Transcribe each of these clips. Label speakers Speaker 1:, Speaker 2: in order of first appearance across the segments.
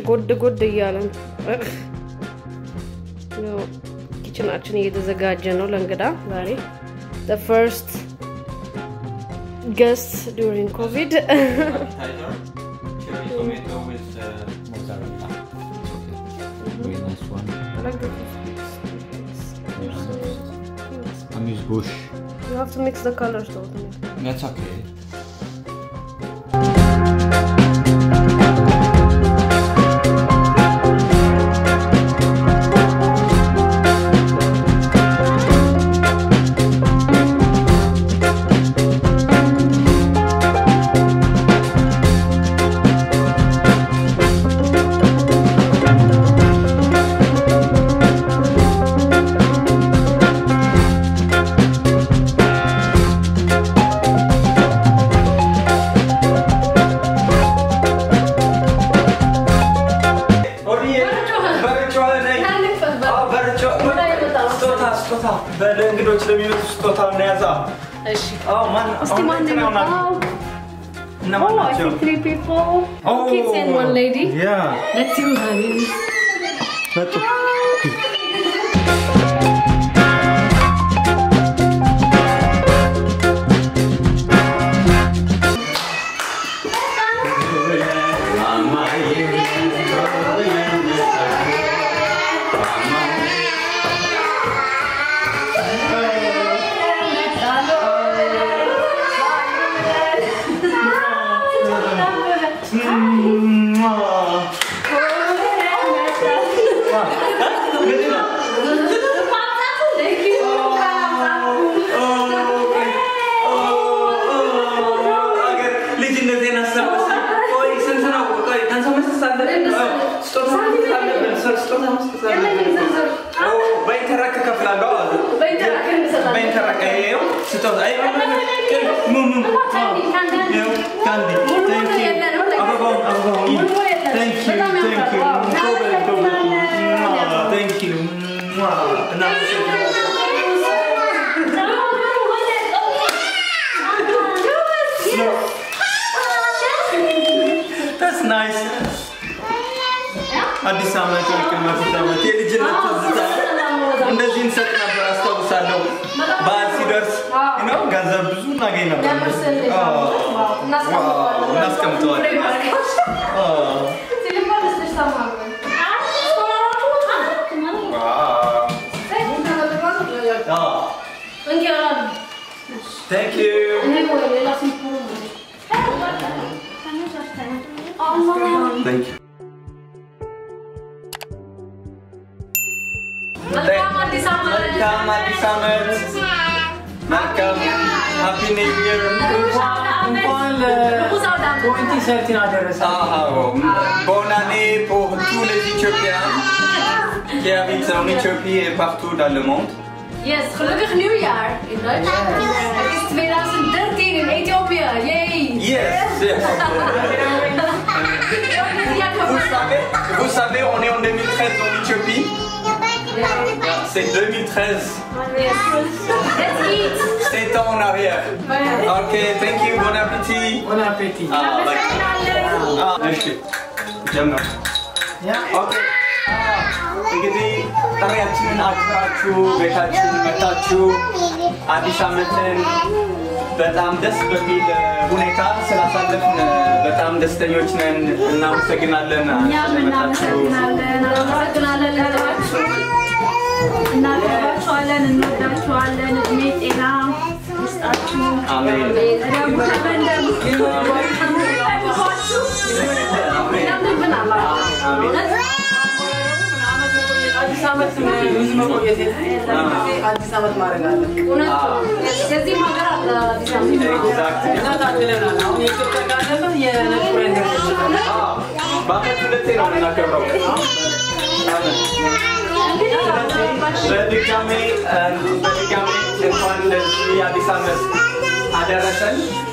Speaker 1: ጎድ ጎድ እያለን ያው ኪችናችን እየተዘጋጀ ነው ለእንግዳ ዛሬ the first guest during covid
Speaker 2: Appetizer, cherry tomato with uh, mozzarella. Very nice one.
Speaker 1: I like the
Speaker 2: Amuse bush.
Speaker 1: you have to mix the colors though
Speaker 2: That's okay.
Speaker 3: ለእንግዶች ለሚመጡ ስጦታ እናያዛ።
Speaker 1: እሺ
Speaker 3: አዎ ማን
Speaker 1: እስቲ
Speaker 3: አሁን
Speaker 1: ማን
Speaker 3: እንትና ይሆናሉ።
Speaker 1: ነው
Speaker 3: እነማን
Speaker 1: Oh, I
Speaker 3: ናቸው?
Speaker 1: see three people.
Speaker 3: Oh.
Speaker 1: Kids and one lady.
Speaker 3: ያ
Speaker 1: Let's see who that is.
Speaker 3: መጡ። ልጅነቴን አስታወሰኝ። ቆይ ስንት ነው? ቆይ ከአንተ መስጠት አለብን? ስጦታ መስጠት አለብን። ስጦታ መስጠት አለብን። ኦ፣ በኢንተራክት እከፍላለሁ አሉ። በኢንተራክት ይኸው ስጦታ ይኸው፣ ሙ ሙ ይኸው ካንዲ ቴንክ ዩ አበባውን አበባውን ቴንክ ዩ ቴንክ ዩ ጎበዝ ጎበዝ ቴንክ ዩ እናመሰግናለን። That's nice. አዲስ ዓመት ወልቅም አዲስ ዓመት የልጅነት ትዝታ እንደዚህ እንሰጥ ነበር አስታውሳለሁ። በዓል ሲደርስ ነው ገንዘብ ብዙ እናገኝ ነበር። አዎ፣ ዋው፣ እናስቀምጠዋለን። አዎ፣ ዋው። አዎ፣ thank you. Thank you. መልካም አዲስ ዓመት መልካም ሃፒ ኒው ይር
Speaker 4: እንኳን ለ2013 አደረሰ።
Speaker 3: bonne année pour tous les Éthiopiens qui habitent en Éthiopie et partout dans le monde.
Speaker 1: Yes, gelukkig nieuwjaar in Duitsland. Het is 2013 in Ethiopië. Yay!
Speaker 3: Yes, yes. Vous savez, vous savez, on est en 2013 en Éthiopie. C'est 2013.
Speaker 1: Let's eat!
Speaker 3: C'est en arrière. Ok, thank you, bon appétit.
Speaker 4: ቦን አፔቲ
Speaker 3: Ah, like, ah, እሺ ጀምር።
Speaker 4: ያ
Speaker 3: ኦኬ እንግዲህ ጥሪያችንን አክብራችሁ ቤታችን መታችሁ አዲስ ዓመትን በጣም ደስ በሚል ሁኔታ ስላሳለፍን በጣም ደስተኞች ነን። እናመሰግናለን
Speaker 5: እኛም
Speaker 3: ስለመጣችሁ።
Speaker 5: እናመሰግናለን።
Speaker 1: እናመሰግናለን ለላችሁ።
Speaker 5: እናከብራችኋለን፣ እንወዳችኋለን። እድሜ ጤና ይስጣችሁ።
Speaker 3: አሜን።
Speaker 5: ደግሞ ከበንደም
Speaker 1: ያምርብናል።
Speaker 4: አዲስ ዓመት ብዙ መቆየት የለም። አዲስ ዓመት ማድረግ አለ።
Speaker 1: እውነት ነው። የዚህም ሀገር አለ አዲስ ዓመት።
Speaker 3: Exactly.
Speaker 4: እና ታድለናል። አሁን የኢትዮጵያ ካለፈ የነጭ ወይን ደርሰናል።
Speaker 3: አዎ፣ በዓመት ሁለቴ ነው የምናከብረው። ስለዚህ በድጋሜ በድጋሜ እንኳን ለዚህ አዲስ ዓመት አደረሰን።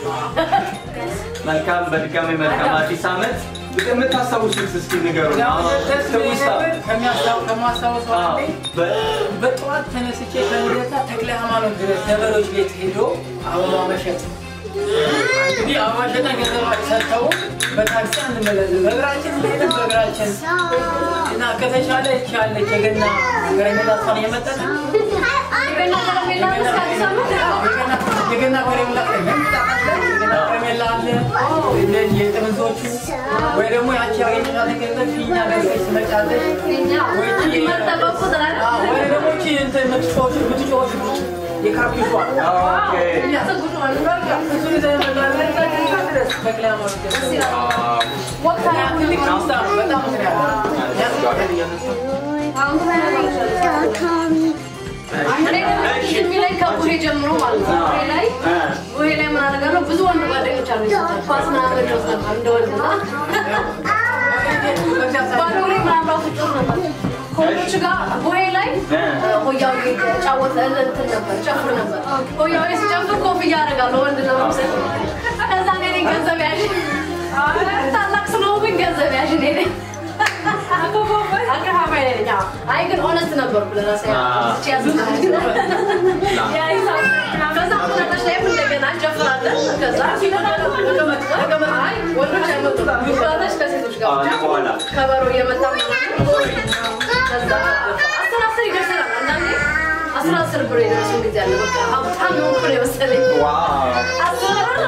Speaker 3: መልካም በድጋሜ መልካም አዲስ ዓመት። የምታስታውሱት እስኪ ንገሩን።
Speaker 4: ያው
Speaker 3: አሁን
Speaker 4: ደስ የሚለኝ
Speaker 3: ትውስታ።
Speaker 4: ነገር ከሚያስታው- ከማስታውሰው
Speaker 3: አዎ፣
Speaker 4: አንዴ
Speaker 3: በ-
Speaker 4: በጠዋት ተነስቼ ከልደታ ተክለ ሃይማኖት ድረስ ደበሎች ቤት ሄዶ አበባ መሸጥ እንግዲህ አዋሽና ገንዘብ ሰጥተው በታክሲ አንመለስም። በእግራችን ሄደን በእግራችን እና ከተሻለ ይቻለች የገና ከረሜላ እሷን እየመጠን
Speaker 1: ገና ከረሜላ እስከ አዲስ ዓመት
Speaker 4: የገና ከረሜላ የገና ከረሜላ አለ እንደዚህ የጥምዞቹ ወይ ደግሞ ያቺ ያገኘሻትን ገንዘብ ፊኛ ገዝተሽ ትመጫለሽ።
Speaker 1: እኛ መጠበቅ ቁጥር አለ።
Speaker 4: አዎ፣ ወይ ደግሞ እቺ እንትን የምትጮሽ የምትጮሽ የካፒሿ
Speaker 3: ኦኬ
Speaker 1: ያሰጉት ማለት ነው።
Speaker 4: እሱን ይዘን እንመጣለን ድረስ በቅላ ማለት ነው።
Speaker 1: ወቅት አያ
Speaker 4: ትልቅ ደስታ ነው። በጣም እንትን ያለ ያስጓል።
Speaker 1: አሁን እኔ ደግሞ የሚለኝ ከቡሄ ጀምሮ ማለት ነው። ቡሄ ላይ ቡሄ ላይ ምን አደርጋለሁ? ብዙ ወንድ ጓደኞች አሉ። ኳስ ምናምን እጫወት ነበር እንደ ወንድ እና ባዶ እግሬ ምናምን ራሱ እጮህ ነበር። ከወንዶች ጋር ቡሄ ላይ ሆያው ጫወት እንትን ነበር ጨፍር ነበር። ሆያው ሲጨፍር ኮፍያ አደርጋለሁ ወንድ ለመምሰል። ከዛ እኔ ነኝ ገንዘብ ያዥ ታላቅ ስለሆንኩኝ ገንዘብ ያዥ እኔ ነኝ። አከፋፋይ ነኝ። አዎ። አይ ግን ኦነስት ነበርኩ ለራሴ እቺ ያዝናል ከዛ መጨረሻ ላይም እንደገና እንጨፍራለን። ከዛ አይ ወንዶች አይመጡም። ሚባለች ከሴቶች ጋር ብቻ
Speaker 3: በኋላ
Speaker 1: ከበሮ እየመታ ከዛ አስር አስር ይደርሰናል። አንዳንዴ አስራ አስር ብር የደረሰን ጊዜ አለ። በቃ ሀብታም የሆንኩ ነው የመሰለኝ።
Speaker 3: ዋው
Speaker 1: አስር ብር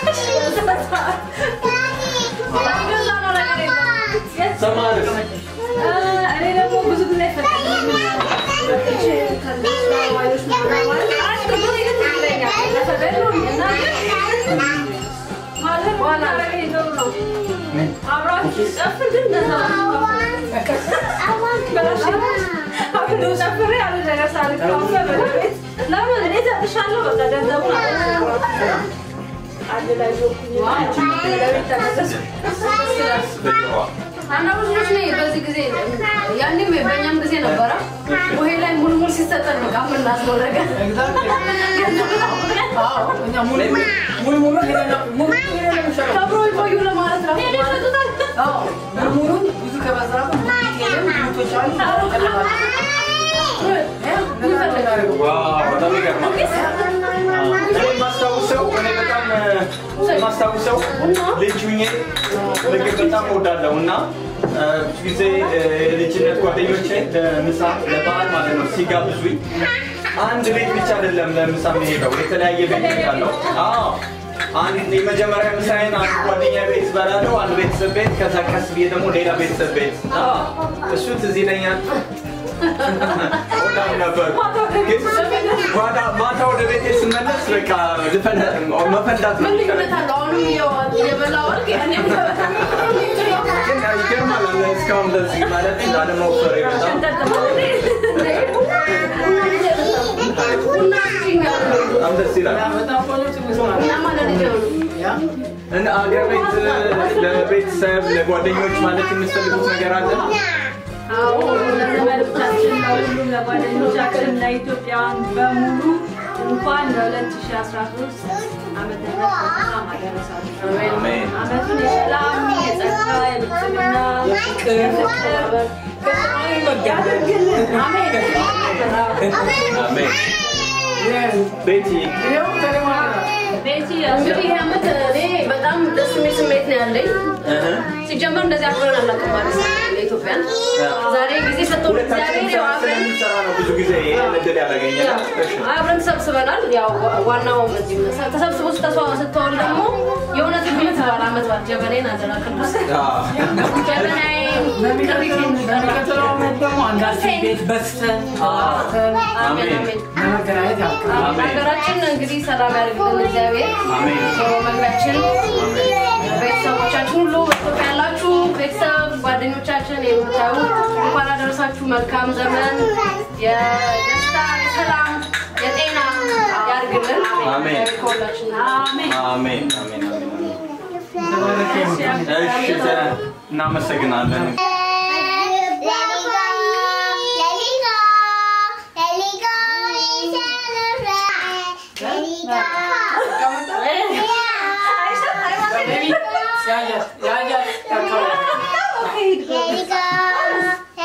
Speaker 1: በቃ ገዛ ነው ነገር የለም።
Speaker 3: ሰማርስ
Speaker 5: እኔ ደግሞ ብዙ ጊዜ አብራችሁ ጨፍር ግን ጨፍሬ ያለ ነገር ሳልካፈል ለምን እኔ እሰጥሻለሁ በቃ ገንዘቡን አንድ ላይ ለቤት ተመለስኩ
Speaker 1: አንዳንድ ልጆች ላይ በዚህ ጊዜ ያኔም በእኛም ጊዜ ነበረ ውሄ ላይ ሙልሙል ሲሰጠን በቃ የምናስበው ነገር
Speaker 4: ሙሉ ሙሉ ሄደን ሙሉ ሄደን ነው የሚሻለው።
Speaker 1: ከብሮ ይቆዩ ለማለት ነው ይሰጡታል።
Speaker 4: አዎ፣ ሙሉን ብዙ ከበዛ ሄደን ሙቶች አሉ
Speaker 3: ዋው በጣም ይገርማል። እኔ የማስታውሰው እኔ በጣም የማስታውሰው ልጅ ሁኜ ምግብ በጣም እወዳለሁ እና እ፣ ብዙ ጊዜ እ፣ የልጅነት ጓደኞቼ ለምሳ ለበዓል ማለት ነው ሲጋብዙኝ አንድ ቤት ብቻ አይደለም ለምሳ የሚሄደው የተለያየ ቤት እሄዳለሁ። አዎ አንድ የመጀመሪያ ምሳዬን አንድ ጓደኛ ቤት እበላለሁ፣ አንድ ቤተሰብ ቤት፣ ከዛ ቀስ ብዬ ደግሞ ሌላ ቤተሰብ ቤት። አዎ እሱ ትዝ ይለኛል። በጣም ነበር ግን ማታ ማታ ወደ ቤቴ ስመለስ በቃ ልፈነ- መፈንዳት ነው
Speaker 1: ምን
Speaker 3: የሚቀረኝ።
Speaker 1: ልዩነት አለው? አሁንም እየዋ- እየበላሁ አይደል? ያኔም
Speaker 3: ግን ይገርማል አለ እስካሁን እንደዚህ ማለት ላለመውፈር በጣም
Speaker 1: ቡና እንጂ
Speaker 3: በጣም ደስ ይላል።
Speaker 4: በጣም ቆንጆ ትምህርት ነው።
Speaker 1: እኛማ ለልጅ ነው።
Speaker 4: ያ
Speaker 3: እና አገር ቤት ለቤተሰብ ለጓደኞች ማለት የምትፈልጉት ነገር አለ?
Speaker 5: አዎ ለዘመዶቻችን ለሁሉም ለጓደኞቻችን ለኢትዮጵያውያን በሙሉ እንኳን ለ2013 ዓመተ ምህረት በሰላም አደረሳችሁ።
Speaker 3: አሜን።
Speaker 5: ዓመቱን የሰላም የጸጋ የብልጽግና የፍቅር ያድርግልን። አሜን።
Speaker 3: አሜን። ቤቲ
Speaker 4: ይኸው ተለማመደ።
Speaker 5: ቤቲ
Speaker 1: እንግዲህ ይህ ዓመት እኔ በጣም ደስ የሚል ስሜት ነው ያለኝ።
Speaker 3: እህ፣
Speaker 1: ሲጀመር እንደዚህ አክብረን አናውቅም ማለት ነው ለኢትዮጵያን። ዛሬ ጊዜ ሰጥቶን
Speaker 3: ሁለታችንም
Speaker 1: እግዚአብሔር ያው
Speaker 3: ስራ
Speaker 1: አብረን
Speaker 3: ስለምንሰራ ነው ብዙ ጊዜ ይሄን እድል ያላገኘነው። እሺ።
Speaker 1: አብረን ተሰብስበናል። ያው ዋናው እዚህ ተሰብስቦ ስተስዋ ስትወል ደግሞ የእውነት የምትባል ዓመት ባት ጀበናዬን አደራ ቅዱስ
Speaker 3: አዎ።
Speaker 1: ጀበናዬን
Speaker 4: በሚቀጥለው በሚቀጥለው ዓመት ደግሞ አንዳችን ቤት በስተን ተዋርተን
Speaker 1: አሜን አሜን።
Speaker 4: ለመገናኘት ያብቃን።
Speaker 3: አሜን።
Speaker 1: ሀገራችን እንግዲህ ሰላም ያድርግልን እግዚአብሔር።
Speaker 3: አሜን።
Speaker 1: ዞሮ መግቢያችን
Speaker 3: አሜን።
Speaker 1: ቤተሰቦቻችን ሁሉ በኢትዮጵያ ያላችሁ ቤተሰብ ጓደኞቻችን የምታዩ እንኳን አደረሳችሁ። መልካም ዘመን የደስታ የሰላም የጤና ያድርግልን።
Speaker 3: አሜን።
Speaker 1: ከሁላችን
Speaker 5: አሜን።
Speaker 3: አሜን። አሜን። አሜን።
Speaker 4: ተባረክ ይሁን።
Speaker 3: እሺ፣ ዘ- እናመሰግናለን።
Speaker 4: ያያት ያያት ያካባቢ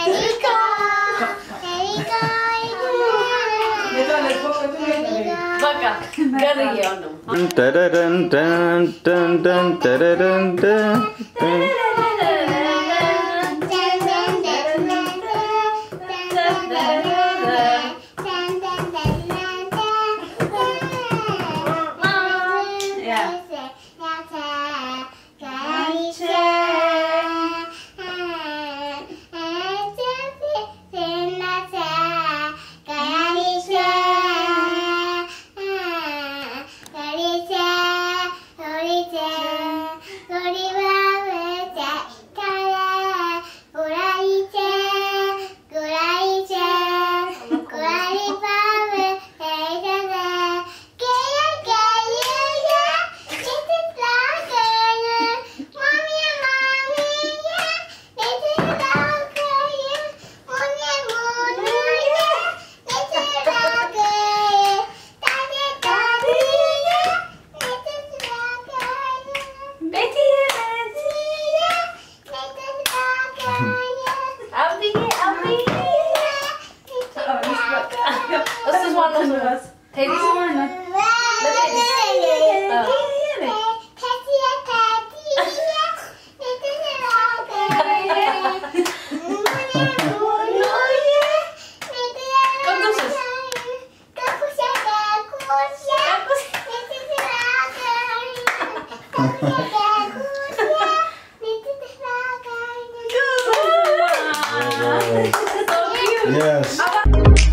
Speaker 4: የታለች?
Speaker 1: በቃ ገርዬው ነው
Speaker 2: Dun, dun, dun, dun, dun, dun, dun, dun, dun.
Speaker 1: እሱ ዋናው ስሙ ቴዲ
Speaker 6: Yes.